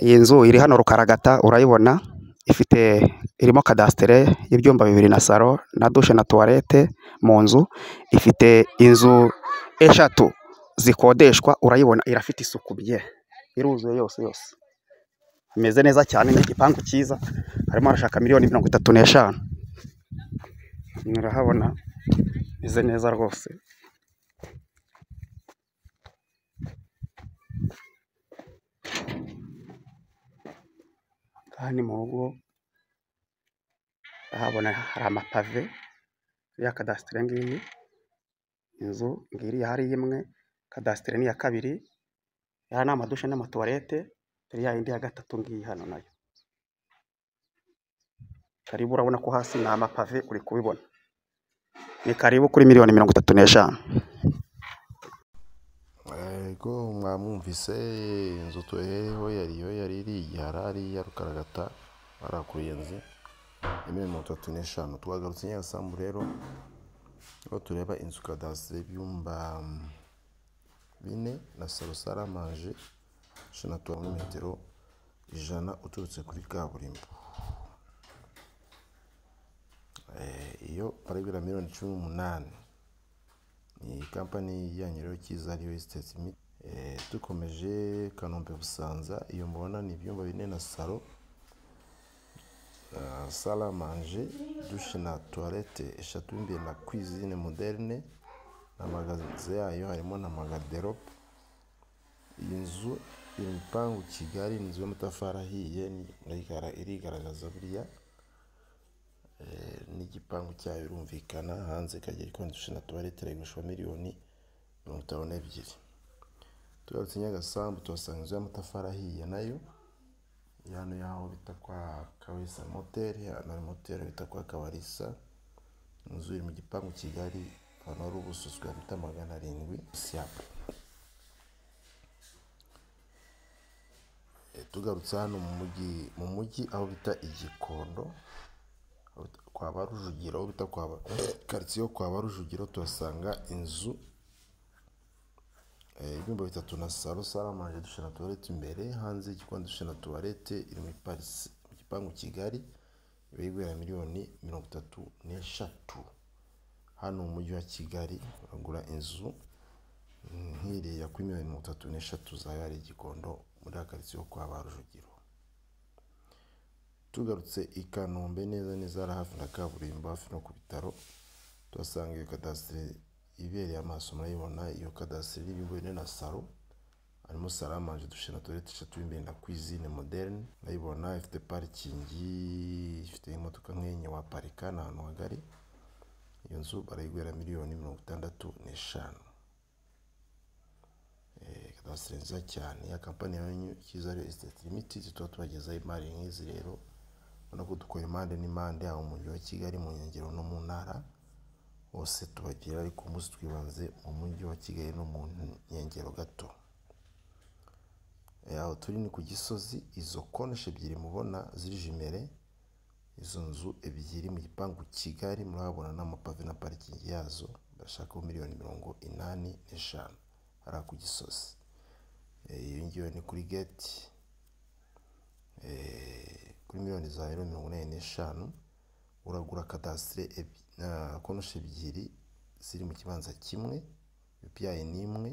Iyi nzu iri hano Rukaragata urayibona ifite irimo kadasitere y'ibyumba bibiri na salo na dushe na tuwarete mu nzu, ifite inzu eshatu zikodeshwa urayibona irafite isuku bye iruzuye yose yose, imeze neza cyane ni igipangu cyiza barimo barashaka miliyoni mirongo itatu n'eshanu, murahabona imeze neza rwose. Aha ni mu rugo urahabona hari amapave iriya kadasitere ngiyi, inzu ngiriya iyo ari imwe, kadasitere ni iya kabiri, aya ni amadushe n'amatuwarete, dore ya yindi ya gatatu ngiyi hano nayo, karibu urabona ko hasi ni amapave uri kubibona, ni karibu kuri miliyoni mirongo itatu n'eshanu. Ego mwamwumvise inzu tuheyeho yariyo yari iri igihara hariya Rukaragata barakuyenze miliyoni mirongo itatu n'eshanu twagarutse i Nyagasambu rero aho tureba inzu kadasitere y'ibyumba bine na salo saramanje ijana na metero ijana uturutse kuri kaburimbo iyo barayigura miliyoni cumi n'umunani ni kampani yanyu rero cyiza ariyo esiteti dukomeje Kanombe Busanza iyo mubona ni ibyumba bine na salo saramanje dushe na tuwarete eshatu imbere na kwizine moderne na magaze yayo harimo na magaderobe iyi nzu iri mu gipangu kigari ni inzu y'amatafari ahiye irigaragaza buriya n'igipangu cyayo birumvikana hanze ikagera ikodeshwa na tuwarete iragurishwa miliyoni mirongo itanu n'ebyiri tugarutse i Nyagasambu tuhasanga inzu y'amatafari ahiye nayo hano yaho bita kwa Kabarisa moteri hano hari moteri bita kwa Kabarisa inzu iri mu gipangu kigari ahantu hari ubususwe bita magana arindwi siyapu tugarutse hano mu mujyi mu mujyi aho bita igikondo kwa ba rujugiro aho bita kwa karitsiye kwa ba rujugiro tuhasanga inzu ibyumba bitatu na salo saramanje dushe na tuwarete imbere hanze y'igikoni dushe na tuwarete iri muri parisi mu gipangu kigari iba igura miliyoni mirongo itatu n'eshatu hano mu mujyi wa kigali uragura inzu nk'iriya kuri miliyoni mirongo itatu n'eshatu zayo hari igikondo muri karitsiye kwa ba rujugiro tugarutse i kanombe neza neza hari hafi na kaburimbo hafi no ku bitaro tuhasanga iyo kadasitere ibereye amaso murayibona iyo kadasitere y'ibigo bine na salo harimo saramanje dushe na tuwarete eshatu imbere na kwizine moderne urayibona ifite parikingi ifite imodoka nk'enye waparika ni ahantu hagari iyo nzu barayigura miliyoni mirongo itandatu n'eshanu kadasitere nziza cyane ya kampani yanyu cyiza ariyo esiteti limitidi tuba tubagezaho imari nk'izi rero ubona ko dukora impande n'impande haba mu mujyi wa kigali mu nkengero no mu ntara hose tubagira ariko umunsi twibanze mu mujyi wa kigali no mu nkengero gato aho turi ni ku gisozi izo konoshi ebyiri mubona ziri jimere izo nzu ebyiri mu gipangu kigali murahabona n'amapave na parikingi yazo barashakaho miliyoni mirongo inani n'eshanu hariya ku gisozi iyo ngiyo ni kuri geti kuri miliyoni za euro mirongo inani n'eshanu uragura kadasitire konoshi ebyiri ziri mu kibanza kimwe yupiyayi ni imwe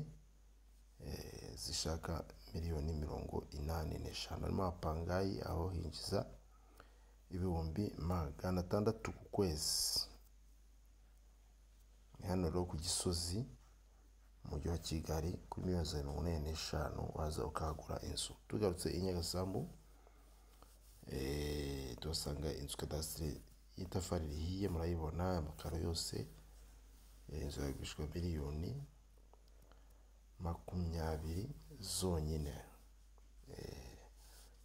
zishaka miliyoni mirongo inani n'eshanu harimo apangayi aho hinjiza ibihumbi magana atandatu ku kwezi ni hano rero ku gisozi mujyi wa kigali kuri miliyoni za mirongo inani n'eshanu waza ukahagura inzu tugarutse i Nyagasambu tuhasanga inzu kadasiteri y'itafari rihiye murayibona amakaro yose inzu yagurishwa miliyoni makumyabiri zonyine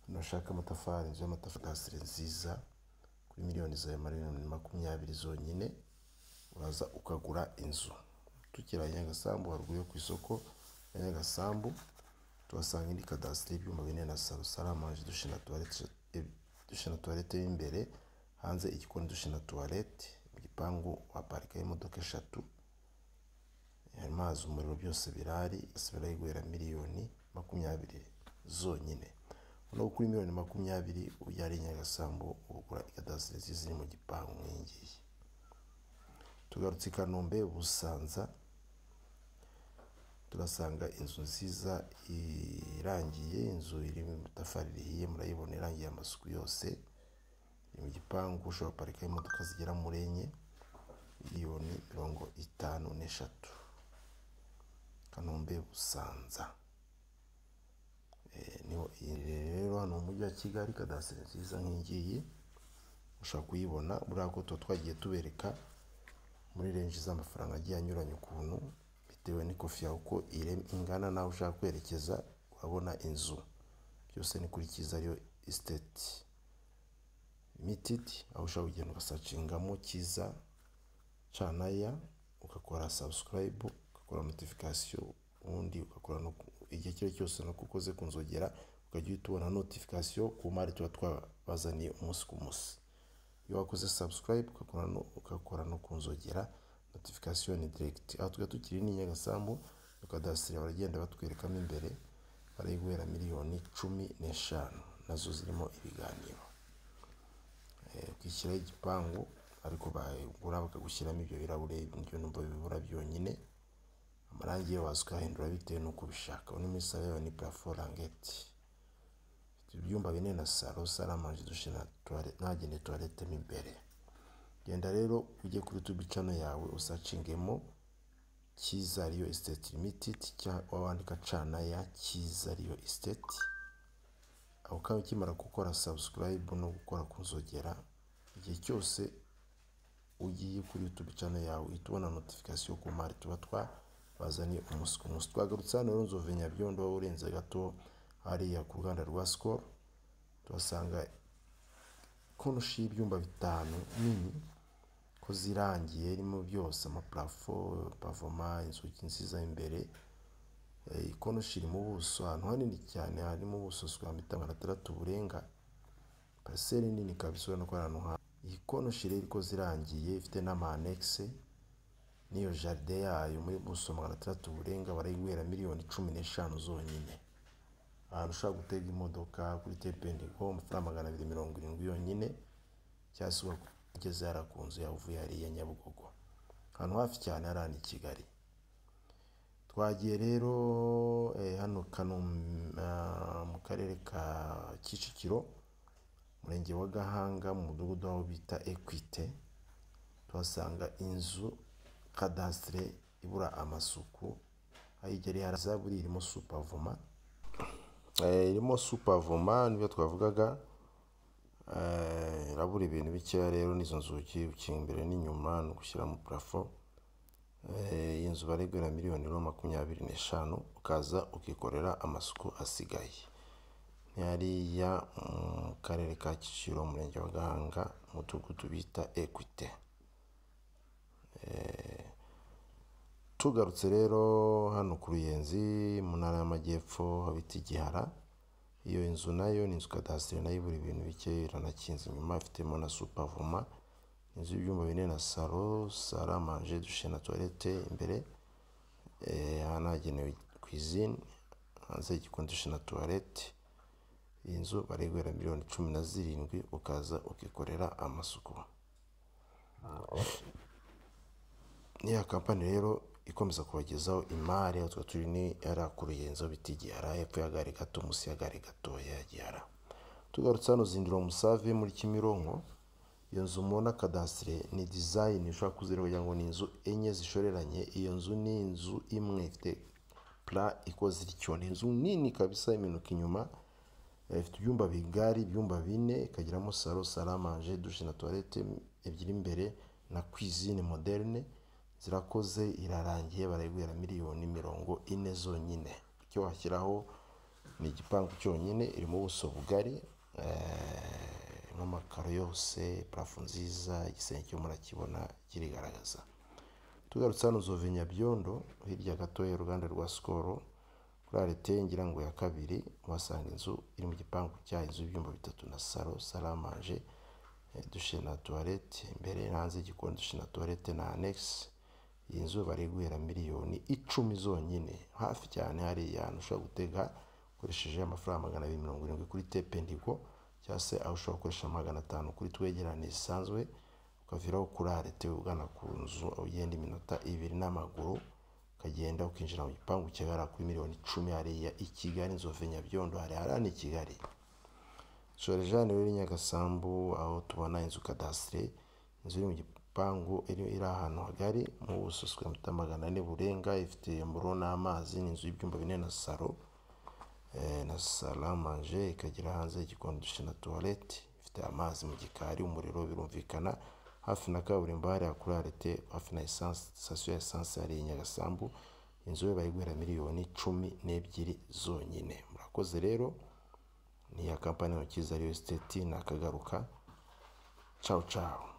nashaka amatafari inzu y'amatafari nziza kuri miliyoni za makumyabiri zonyine uraza ukagura inzu tukira Nyagasambu haruguru yo ku isoko ya Nyagasambu tuhasanga indi kadasiteri y'ibyumba bine na salo saramanje dushe na tuwarete dushe na tuwarete y'imbere hanze igikoni dushe na tuwarete mu gipangu waparikaho imodoka eshatu amazi umuriro byose birahari isabira yigurira miliyoni makumyabiri zonyine naho kuri miliyoni makumyabiri ubyariye Nyagasambu ugura ikadasiteri nziza iri mu gipangu nk'iyi ngiyi tugarutse i Kanombe Busanza turasanga inzu nziza irangiye inzu iri mu itafari rihiye murayibona irangiye amasuku yose iri mu gipangu ushobora guparikaho imodoka zigera muri enye miliyoni mirongo itanu n'eshatu Kanombe Busanza niho iyi rero hano mu mujyi wa Kigali kadasiteri nziza nk'ingiyi ushobora kuyibona buriya ko tuba twagiye tubereka muri renji z'amafaranga agiye anyuranye ukuntu bitewe n'ikofi yawe uko ingana nawe ushaka kwerekeza urabona inzu byose ni kuri kiza ariyo esiteti limitidi aho ushobora kugenda ugasacingamo kiza canaya ugakora sabusikarayibu ugakora notifikasiyo ubundi ugakora igihe icyo ari cyo cyose nuko ukoze ku nzogera ukajya uhita ubona notifikasiyo ku mari tuba twabazaniye umunsi ku munsi iyo wakoze sabusikarayibu ugakora no ku nzogera notifikasiyo ni diregiti aha tuba tukiri ni nyagasambu tukadasira baragenda batwerekamo imbere barayiguhera miliyoni cumi n'eshanu nazo zirimo ibiganiro ukishyiraho igipangu ariko bagura bakagushyiramo ibyo birahure ibyo numva bibura byonyine amarangi yo waza ukahindura bitewe n'uko ubishaka uno muri salo yawe ni parafo rangeti ifite ibyumba bine na salo salo amanje dushe na tuwarete ntagende tuwarete mo imbere genda rero ujye kuri tubi cano yawe usacingemo kiza ariyo esiteti limitidi cyangwa wandika cana ya kiza ariyo esiteti aho ukaba ukimara gukora sabusikarayibu no gukora ku nzogera igihe cyose ugiye kuri yutubi cano yawe uhita ubona notifikasiyo ku mari tuba twa bazanye umunsi ku munsi twagarutse hano rero nzove nyabyondo urenze gato hariya ku ruganda rwa sikoro tuhasanga konoshi y'ibyumba bitanu nini ko zirangiye irimo byose amaparafo pavoma inzugi nziza imbere ikonoshi iri mu buso ahantu hanini cyane harimo ubuso bwa mitanga na tandatu burenga pariseri nini kabisa ubona ko ari ahantu hanini iyi konoshi rero ikoze irangiye ifite n'amahanekisi n'iyo jaride yayo muri buso magana atandatu burenga barayiguhera miliyoni cumi n'eshanu zonyine ahantu ushobora gutega imodoka kuri tependigo amafaranga magana abiri mirongo irindwi yonyine cyangwa se ugeze hariya ku nzu yawe uvuye hariya nyabugogo ahantu hafi cyane hariya ni kigali twagiye rero hano mu karere ka kicukiro umurenge wa gahanga mu mudugudu aho bita ekwite tuhasanga inzu kadasitire ibura amasuku ayigereye haraza buri irimo supavoma irimo supavoma nibyo twavugaga irabura ibintu bikeya rero n'izo nzugi ukinga imbere n'inyuma ni ugushyiramo parafo iyi nzu baregura miliyoni makumyabiri n'eshanu ukaza ukikorera amasuku asigaye hariya mu karere ka kicukiro umurenge wa gahanga umudugudu bita ekwite tugarutse rero hano ku ruyenzi mu ntara y'amajyepfo habita igihara iyo inzu nayo ni inzu kadasiteri nayo ibura ibintu bike iranakinze inyuma ifitemo na supavoma inzu y'ibyumba bine na salo sara manje dushe na tuwarete imbere hanagenewe kwizine hanze y'igikonjeshe na tuwarete iyi nzu bariguhera miliyoni cumi na zirindwi ukaza ukikorera amasuku niya kampani rero ikomeza kubagezaho imari aho turi ni yari akuruyenzo bita igihara hepfo y'agare gato munsi y'agare gatoya ya gihara tugarutse hano zindiro musave muri kimironko iyo nzu mubona kadasire ni dizayini ushobora kuzireba kugira ngo ni inzu enye zishoreranye iyo nzu ni inzu imwe ifite pura ikoze ityo ni inzu nini kabisa iminuka inyuma ifite ibyumba bigari ibyumba bine ikagiramo salo saramanje dushe na tuwarete ebyiri imbere na kwizine moderne zirakoze irarangiye barayiguhera miliyoni mirongo ine zonyine icyo washyiraho ni igipangu cyonyine irimo ubuso bugari n'amakaro yose parafo nziza igisenge cyo murakibona kirigaragaza tugarutse hano zove nyabyondo hirya gatoya uruganda rwa sikoro kuri arete ngira ngo ya kabiri uhasanga inzu iri mu gipangu cya inzu y'ibyumba bitatu na salo saramanje dushe na tuwarete imbere hanze y'igikoni dushe na tuwarete na anegisi iyi nzu bari guhera miliyoni icumi zonyine hafi cyane hariya hantu ushobora gutega ukoresheje amafaranga magana abiri mirongo irindwi kuri tependigo cyangwa se aho ushobora gukoresha magana atanu kuri twegerane zisanzwe ukaviraho kuri arete ugana ku nzu aho ugenda iminota ibiri n'amaguru ukagenda ukinjira mu gipangu kigara kuri miliyoni icumi hariya i kigali inzovu nyabyondo hariya hariya ni i kigali shora jani rero nyagasambu aho tubona inzu kadasitire inzu iri mu gipangu iri iri ahantu hagari mu buso sikweya mita magana ane burenga ifite mburo n'amazi ni inzu y'ibyumba bine na salo eh, na salamanje ikagira hanze igikoni dushe na tuwarete ifite amazi mu gikari umuriro birumvikana hafi na kaburimbo hariya kuri arete hafi na esanse sitasiyo ya esanse hariya i nyagasambu inzu yo bayiguhera miliyoni cumi n'ebyiri zonyine murakoze rero ni iya kampani ntoki ariyo siteti nakagaruka cawu cawu